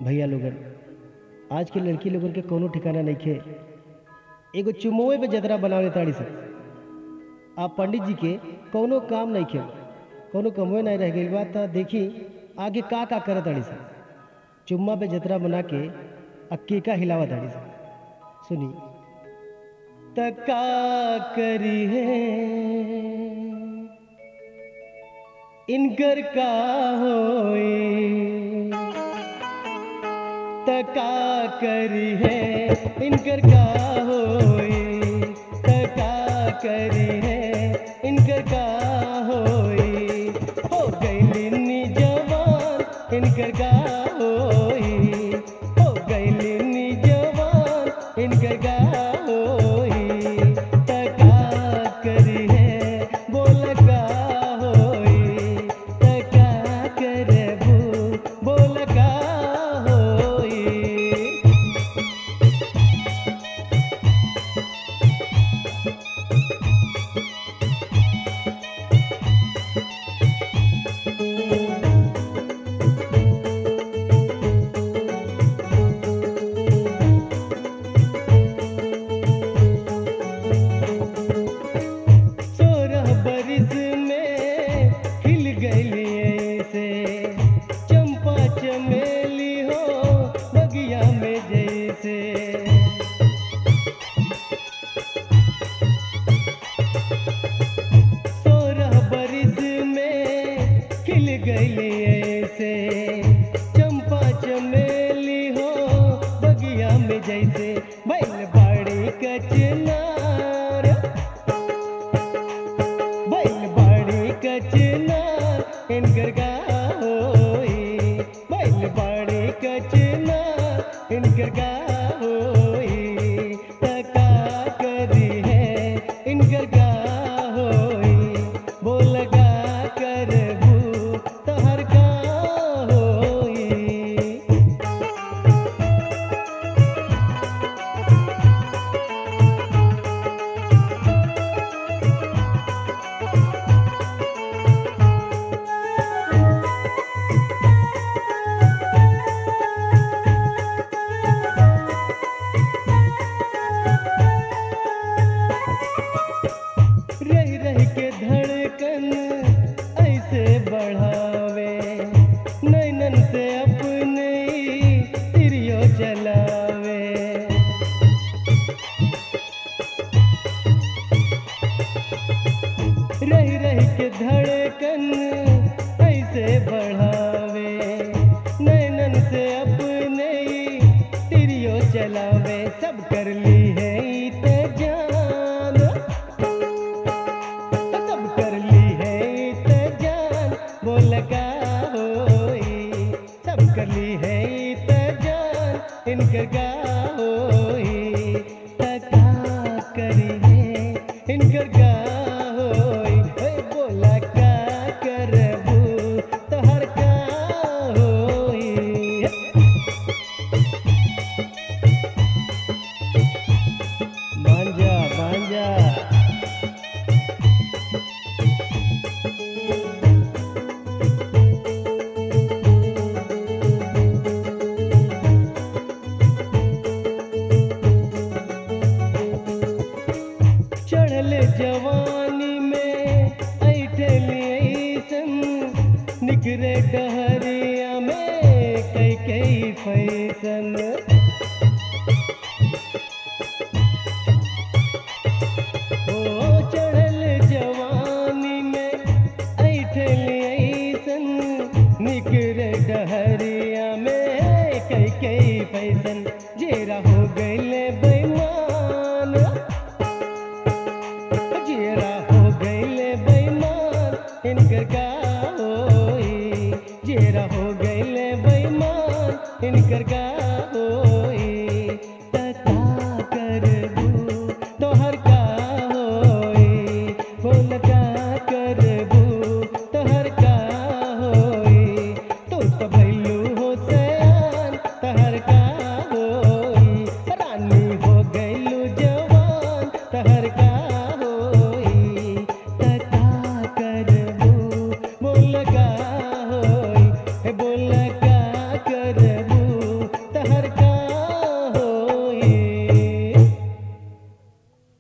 भैया लोगन आज के लड़की लोगन के कोनो ठिकाना नइखे एगो चुमोए पे जतरा बनावे ताड़ी सन आप पंडित जी के कोनो काम नइखे कोनो कमोए नहीं रह गइल बा त देखी आगे का का करत ताड़ी सन चुम्मा पे जतरा बना के आ केका हिलावा ताड़ी सन सुनी तका करी है इनकर का होए तका करी है इनकर का होए तका करी है इनकर का होए हो गईलिनी जवान इनकर का होए हो गईलिनी जवान इनकर का होए तका करी है बोल का होए तका करबू बोल का होए सोरह बरिस में खिल गई से चंपा चमेली हो बगिया में जैसे सोरह बरिस में खिल गई से चंपा चमेली हो बगिया में जैसे बैल बाड़ी कचनार बैल बाड़ी कचना इनकर का होई बैल बाड़ी कचना इनकर का होई तका करी है इनकर का होई बोल का करबू तहर का होई रह रह के धड़कन ऐसे बढ़ावे नैनन से अपने ही तिरियो चलावे रह रह के धड़कन ऐसे बढ़ावे नैनन से अपने ही तिरियो चलावे सब कर ली है ई ते जान सब कर ली है ते जान बोल का होई सब कर ली है ते जान इनकर का होई तका करी है इनकर का होई ओए बोला का करबू तोहर का होई मांजा मांजा चढ़ल जवानी में ऐठली ऐसन निकरे डहरिया में कई कई फैसन ओ चढ़ल जवानी में ऐठली ऐसन निकरे डहरिया में कई कई फैसन जेरा हो गईले बेईमान जेरा हो गईले बेईमान इनकर का होई जेरा हो गईले बेईमान इनकर का होई तका करबू तोहर का होई बोल का करबू तोहर का होई तू तो भैलू हो सयान तहर का होई रानी हो गईलू जवान तहर का होई तका करबू बोल का होई हे बोल